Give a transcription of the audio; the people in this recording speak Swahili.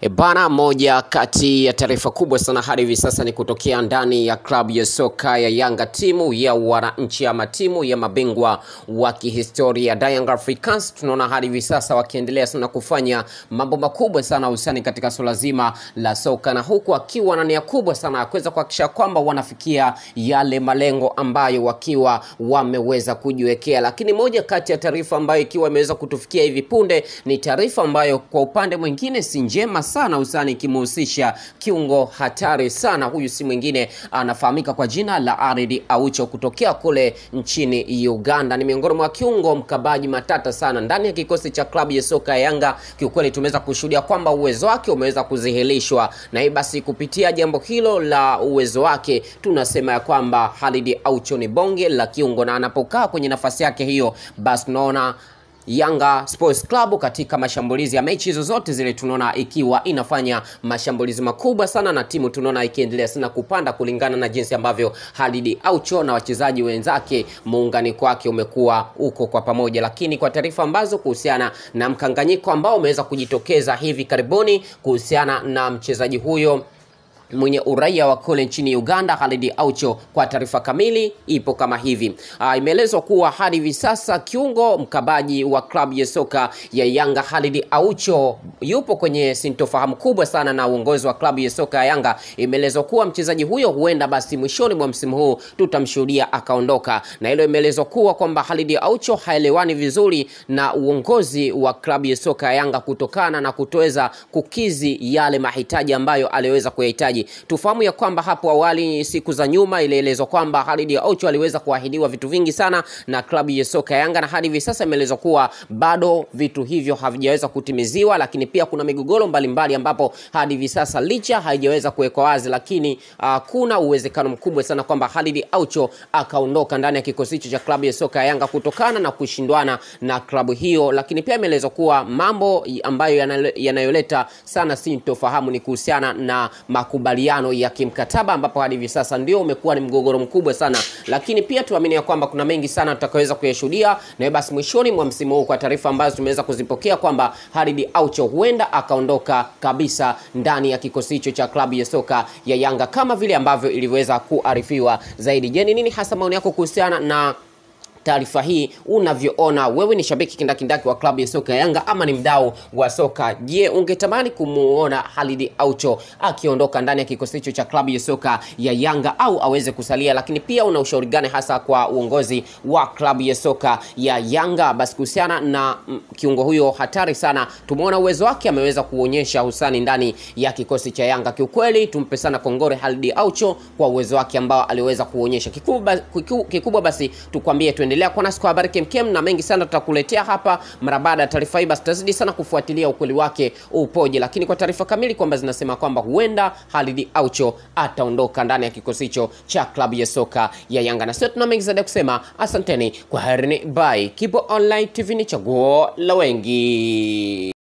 E bana, moja kati ya taarifa kubwa sana hadi hivi sasa ni kutokea ndani ya klabu ya soka ya Yanga, timu ya wananchi ama timu ya mabingwa wa kihistoria da Young Africans. Tunaona hadi hivi sasa wakiendelea sana kufanya mambo makubwa sana hususani katika suala zima la soka, na huku akiwa na nia kubwa sana ya kuweza kuhakikisha kwamba wanafikia yale malengo ambayo wakiwa wameweza kujiwekea. Lakini moja kati ya taarifa ambayo ikiwa imeweza kutufikia hivi punde ni taarifa ambayo kwa upande mwingine si njema sana usani ikimhusisha kiungo hatari sana. Huyu si mwingine anafahamika kwa jina la Aridi Aucho kutokea kule nchini Uganda. Ni miongoni mwa kiungo mkabaji matata sana ndani ya kikosi cha klabu ya soka ya Yanga. Kiukweli tumeweza kushuhudia kwamba uwezo wake umeweza kudhihirishwa, na hii basi kupitia jambo hilo la uwezo wake tunasema ya kwamba Halidi Aucho ni bonge la kiungo, na anapokaa kwenye nafasi yake hiyo, basi tunaona Yanga Sports Club katika mashambulizi ya mechi zozote zile tunaona ikiwa inafanya mashambulizi makubwa sana, na timu tunaona ikiendelea sana kupanda kulingana na jinsi ambavyo Halidi Aucho na wachezaji wenzake muunganiko wake umekuwa uko kwa pamoja. Lakini kwa taarifa ambazo kuhusiana na mkanganyiko ambao umeweza kujitokeza hivi karibuni kuhusiana na mchezaji huyo mwenye uraia wa kule nchini Uganda Khalid Aucho. Kwa taarifa kamili ipo kama hivi. Uh, imeelezwa kuwa hadi hivi sasa kiungo mkabaji wa klabu ya soka ya Yanga Khalid Aucho yupo kwenye sintofahamu kubwa sana na uongozi wa klabu ya soka ya Yanga. Imeelezwa kuwa mchezaji huyo huenda basi mwishoni mwa msimu huu tutamshuhudia akaondoka, na hilo imeelezwa kuwa kwamba Khalid Aucho haelewani vizuri na uongozi wa klabu ya soka ya Yanga kutokana na kutoweza kukizi yale mahitaji ambayo aliweza kuyahitaji Tufahamu ya kwamba hapo awali, siku za nyuma, ilielezwa kwamba Khalid Aucho aliweza kuahidiwa vitu vingi sana na klabu ya soka ya Yanga, na hadi hivi sasa imeelezwa kuwa bado vitu hivyo havijaweza kutimiziwa, lakini pia kuna migogoro mbalimbali ambapo hadi hivi sasa licha haijaweza kuwekwa wazi, lakini uh, kuna uwezekano mkubwa sana kwamba Khalid Aucho akaondoka ndani ya kikosi hicho cha klabu ya soka ya Yanga kutokana na kushindwana na klabu hiyo, lakini pia imeelezwa kuwa mambo ambayo yanayoleta sana sintofahamu ni kuhusiana na makubaliano ya kimkataba ambapo hadi hivi sasa ndio umekuwa ni mgogoro mkubwa sana, lakini pia tuamini ya kwamba kuna mengi sana tutakaweza kuyashuhudia, na basi mwishoni mwa msimu huu, kwa taarifa ambazo tumeweza kuzipokea kwamba Khalid Aucho huenda akaondoka kabisa ndani ya kikosi hicho cha klabu ya soka ya Yanga kama vile ambavyo ilivyoweza kuarifiwa zaidi. Je, ni nini hasa maoni yako kuhusiana na taarifa hii unavyoona wewe? Ni shabiki kindakindaki wa klabu ya soka ya Yanga ama ni mdau wa soka? Je, ungetamani kumuona Khalid Aucho akiondoka ndani ya kikosi hicho cha klabu ya soka ya Yanga au aweze kusalia? Lakini pia una ushauri gani hasa kwa uongozi wa klabu ya soka ya Yanga? Basi kuhusiana na mm, kiungo huyo hatari sana, tumeona uwezo wake ameweza kuonyesha husani ndani ya kikosi cha Yanga. Kiukweli tumpe sana kongore Khalid Aucho kwa uwezo wake ambao aliweza kuonyesha. Kikubwa, kikubwa basi tukwambie tuende endelea kuwa nasi kwa habari kemkem na mengi sana tutakuletea hapa mara baada ya taarifa hii. Basi tutazidi sana kufuatilia ukweli wake upoje, lakini kwa taarifa kamili kwamba zinasema kwamba huenda Khalid Aucho ataondoka ndani ya kikosi hicho cha klabu ya soka ya Yanga, na sio tuna mengi zaidi ya kusema. Asanteni kwa herini, bye. Kibo Online TV ni chaguo la wengi.